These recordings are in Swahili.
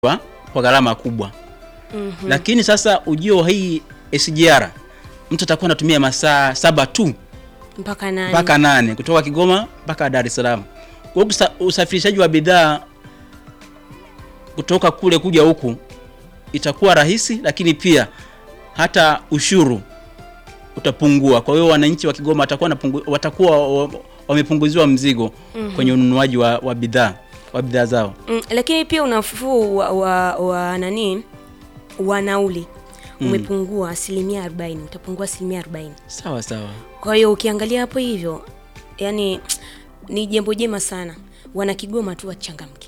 kwa, kwa gharama kubwa lakini sasa ujio wa hii SGR mtu atakuwa anatumia masaa saba tu mpaka nani? mpaka nane kutoka Kigoma mpaka Dar es Salaam. Kwa hiyo kusa- usafirishaji wa bidhaa kutoka kule kuja huku itakuwa rahisi, lakini pia hata ushuru utapungua. Kwa hiyo wananchi wa Kigoma watakuwa napungu, watakuwa wa- wamepunguziwa mzigo kwenye ununuaji wa, wa bidhaa wa bidhaa zao. Mm, lakini pia unafuu wa, wa, wa nani wa nauli umepungua asilimia 40, utapungua asilimia 40. Sawa sawa. Kwa hiyo ukiangalia hapo hivyo, yani ni jambo jema sana. Wana Kigoma tu wachangamke,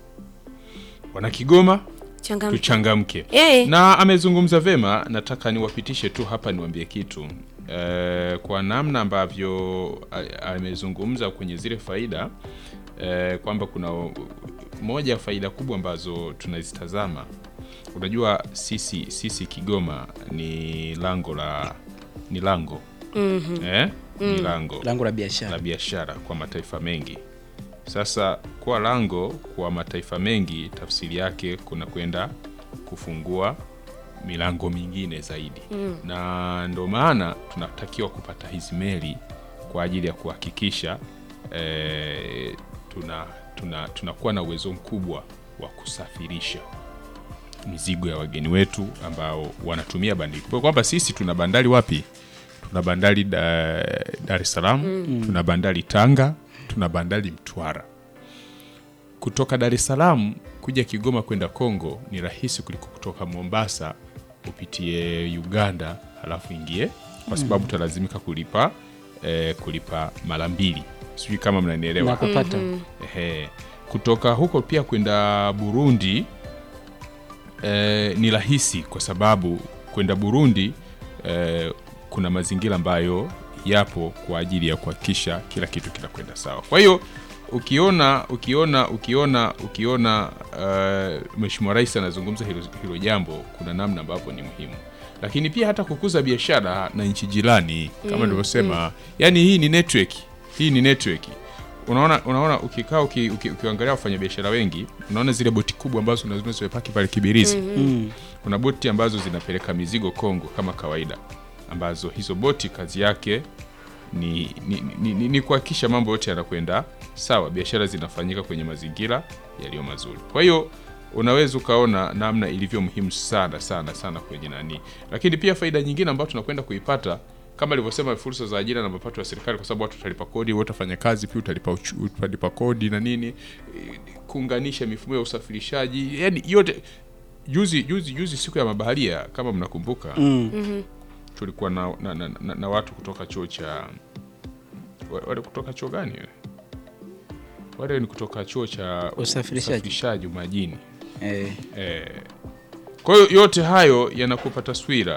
Wana Kigoma changamke. tuchangamke. Eh. Na amezungumza vema, nataka niwapitishe tu hapa niwaambie kitu e, kwa namna ambavyo a- amezungumza kwenye zile faida e, kwamba kuna o- moja ya faida kubwa ambazo tunazitazama. Unajua sisi sisi Kigoma ni lango la ni lango eh? ni lango Lango la la biashara. biashara kwa mataifa mengi. Sasa kuwa lango kwa mataifa mengi, tafsiri yake kuna kwenda kufungua milango mingine zaidi na ndo maana tunatakiwa kupata hizi meli kwa ajili ya kuhakikisha eh, tuna tuna tunakuwa na uwezo mkubwa wa kusafirisha mizigo ya wageni wetu ambao wanatumia bandari. Kwa kwamba sisi tuna bandari wapi? Tuna bandari da, Dar es Salaam, tuna bandari Tanga, tuna bandari Mtwara. Kutoka Dar es Salaam kuja Kigoma kwenda Kongo ni rahisi kuliko kutoka Mombasa upitie Uganda halafu ingie, kwa sababu utalazimika kulipa eh, kulipa mara mbili. Sijui kama mnanielewa. Na kupata Ehe. Kutoka huko pia kwenda Burundi eh, ni rahisi kwa sababu kwenda Burundi eh, kuna mazingira ambayo yapo kwa ajili ya kuhakikisha kila kitu kinakwenda sawa. Kwa hiyo ukiona ukiona ukiona ukiona uh, Mheshimiwa Rais anazungumza hilo, hilo jambo, kuna namna ambavyo ni muhimu, lakini pia hata kukuza biashara na nchi jirani kama nilivyosema, yani hii ni network, hii ni network unaona unaona ukikaa uki, uki, ukiangalia wafanyabiashara wengi unaona zile boti kubwa ambazo unaziona zimepaki pale Kibirizi mm. kuna boti ambazo zinapeleka mizigo Kongo kama kawaida, ambazo hizo boti kazi yake ni, ni, ni, ni, ni kuhakikisha mambo yote yanakwenda sawa, biashara zinafanyika kwenye mazingira yaliyo mazuri. Kwa hiyo unaweza ukaona namna ilivyo muhimu sana sana sana kwenye nani, lakini pia faida nyingine ambayo tunakwenda kuipata kama alivyosema, fursa za ajira na mapato ya serikali, kwa sababu watu watalipa kodi, wote wafanya kazi pia utalipa, uchu- utalipa kodi na nini, eh, kuunganisha mifumo ya usafirishaji, yani yote juzi juzi juzi siku ya mabaharia kama mnakumbuka Mm. tulikuwa na, na, na, na, na watu kutoka chuo cha wa- wale kutoka chuo gani wale? wale ni kutoka chuo cha Usafirishaji. usafirishaji majini Eh, eh. kwa hiyo yote hayo yanakupa taswira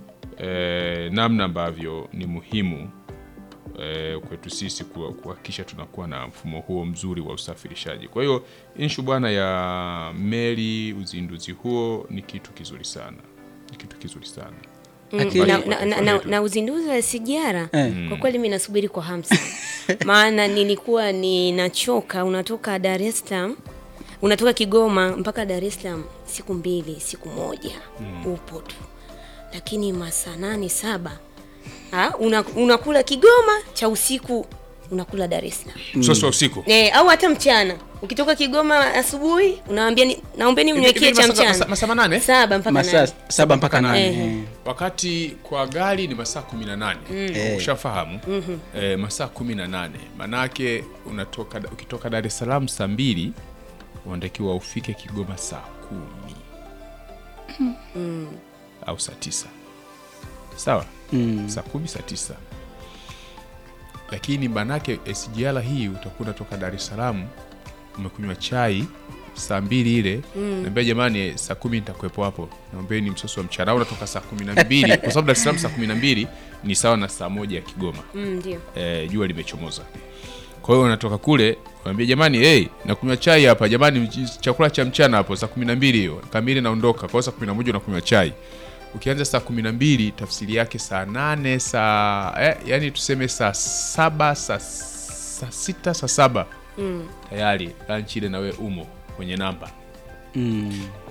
eh, namna ambavyo ni muhimu eh, kwetu sisi kuwa- kuhakikisha tunakuwa na mfumo huo mzuri wa usafirishaji. Kwa hiyo inshu bwana ya meli, uzinduzi huo ni kitu kizuri sana, ni kitu kizuri sana. Lakini- na, na, na, na, na uzinduzi wa sijara Eh. kwa kweli mi nasubiri kwa hamu sana maana nilikuwa ninachoka unatoka dar es salaam unatoka kigoma mpaka dar es salaam siku mbili siku moja upo tu lakini masaa nane saba ha, una, unakula kigoma cha usiku unakula dar es salaam Msosi wa usiku Eh, au hata mchana ukitoka Kigoma asubuhi unawambia ni, naombeni mniwekee hivi cha masaa- masaa- mchana masaa manane? saba mpaka masaa nane. saba mpaka nane Eh. eh. wakati kwa gari ni masaa 18 Eh. ushafahamu eh, masaa 18 manake unatoka ukitoka Dar es Salaam saa mbili unatakiwa ufike Kigoma saa kumi au saa tisa sawa Mm. saa kumi saa tisa lakini manake SGR hii utakuwa unatoka Dar es Salaam umekunywa chai saa mbili ile naambia jamani saa kumi nitakuwepo hapo naombeni msosi wa mchana au unatoka saa kumi na mbili kwa sababu Dar es Salaam saa kumi na mbili ni sawa na saa moja ya Kigoma Mm, ndio eh, jua limechomoza kwa hiyo unatoka kule unaambia jamani hey, nakunywa chai hapa jamani mch- chakula cha mchana hapo saa kumi na mbili hiyo kamili naondoka kwa hiyo saa kumi na moja unakunywa chai ukianza saa kumi na mbili tafsiri yake saa nane saa eh, yani tuseme saa saba saa, saa sita saa saba tayari lanchi ile nawe umo kwenye namba Mm.